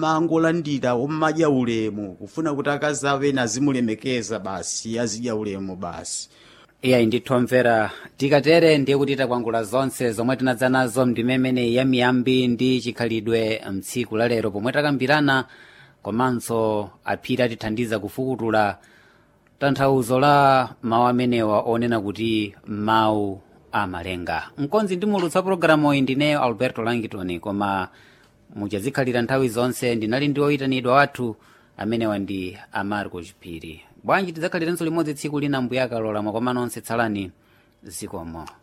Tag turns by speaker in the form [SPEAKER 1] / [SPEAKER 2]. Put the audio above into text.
[SPEAKER 1] mangolandira omadya ulemu kufuna kuti akazi awo ena azimulemekeza basi azidya ulemu basi
[SPEAKER 2] iyayi ndithu omvera tikatere ndiye kuti takwangula zonse zomwe tinadza nazo ndimemene ya miyambi ndi chikhalidwe mtsiku la lero pomwe takambirana komanso aphiri atithandiza kufukutula tanthauzo la mawu amenewa onena kuti mawu amalenga mkonzi ndimulutsa pologalamu iyi ndineyo alberto langitoni koma muchazikhalira nthawi zonse ndinali ndi oyitanidwa wathu amenewa ndi amarco chipiri bwanji tidzakhalirenso limodzi tsiku lina mbuyakalola mwakomano onse tsalani zikomo